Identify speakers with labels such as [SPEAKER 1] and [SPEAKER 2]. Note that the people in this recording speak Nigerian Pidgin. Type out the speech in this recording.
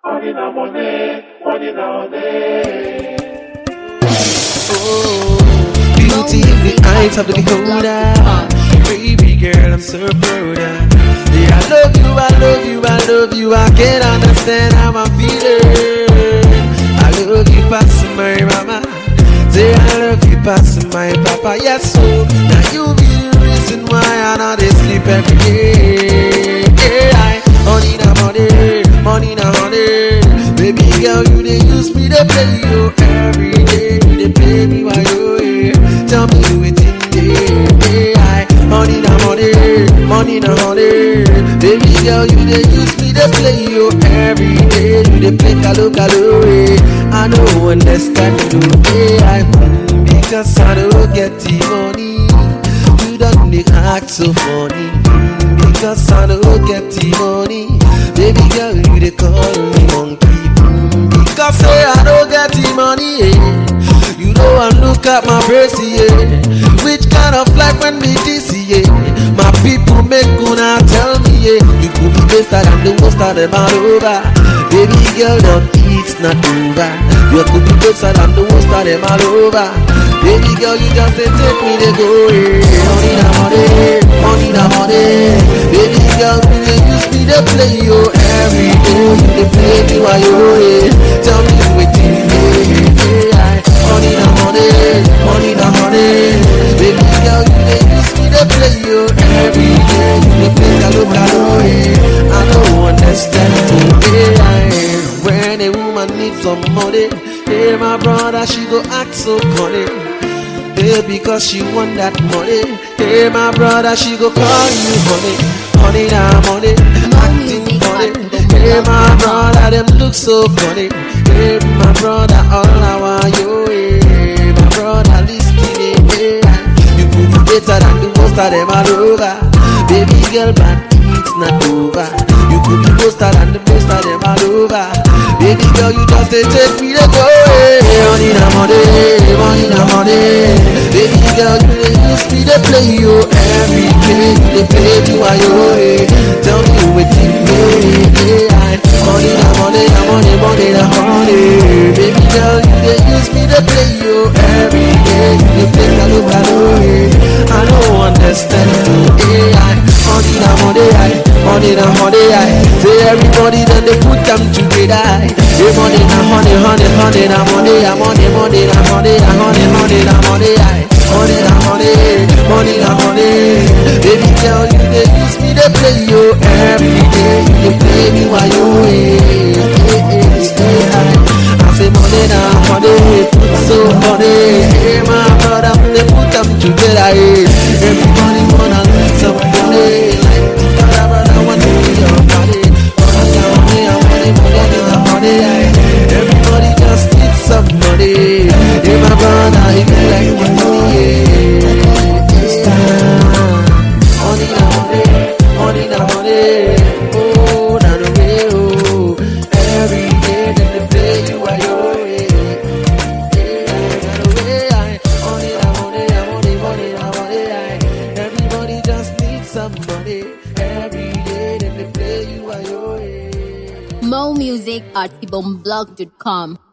[SPEAKER 1] Money na money, money na money.
[SPEAKER 2] Beauty in the eyes of the beholder. Baby girl, I'm so proud. of. Yeah, I love you, I love you, I love you. I can't understand how I'm feeling. I love you past my mama. Say I love you past my papa. Yes, so now you be the reason why I not dey sleep every day. Yeah, I, honey na money, money na honey. Baby girl, you dey use me to play you every day. You dey play me while you here. Tell me wetin dey. Yeah, I, honey na money, money na honey. Baby girl, you dey use me to play you every day. You dey play kalo kalo. eh. I don't understand you. Yeah, I, mm, because I don't get the money. You don't dey act so funny mm, Because I don't get the money Baby girl, you dey call me monkey mm, Because say I don't get the money yeah. You know I look at my face yeah. Which kind of life when me this yeah. My people make gonna tell me yeah. You could be better than the most of them all over Baby girl, don't it's not over You could be better than the most of them all over Baby girl, you just dey take me to go away. Money na money, money na money. Baby girl, you dey use me to play you every day. You dey play me while you away. Tell me wetin dey. dey. Money na money, money na money. Baby girl, you dey use me to play you every day. You dey play kalo kalo. eh. I don't understand you. eh. When a woman needs some money, hey my brother, she go act so funny. Hey, because she want that money. Hey, my brother, she go call you honey. Honey, now money. Acting funny. Hey, my brother, them look so funny. Hey, my brother, all I want you. Hey, my brother, listen. Hey, you could be better than the most of them all over. Baby girl, but it's not over. You could be better than the most of them all over. Baby girl, you just say take me to go. Hey, money na money, money na money. Baby girl, you dey use me to play you every day. You dey play me while you away. Tell me wetin dey. Money na money, na money, money na money. Baby girl, you dey use me to play you every day. You dey play kalo kalo. eh. I don't understand you. eh. Money na money, aye. money na money. aye. Say everybody then they put them together. aye. Say money na honey, honey, honey na money, ah, money, money na money, ah, honey, honey na money. aye. Money na money, money na money. Baby girl, you dey use me to play you every day. You dey play me while you away. Eh, eh, eh, aye. I say money na money, put so money. Hey, my brother, they put them together. eh. Everybody wanna make some money. Like the brother, brother want to be your body. Money na money, ah, money, money na money. aye. Everybody just need some money. Hey, my brother, if you like the money, yeah. It's time. Money na money, money na money. Oh, na the way, oh. Every day that they play you while you're away. Yeah, na the way, aye. Money na money, na money, money na money, aye. Everybody just needs some money. Every day that they play you while you're away.
[SPEAKER 3] Mo Music at ibomblog.com.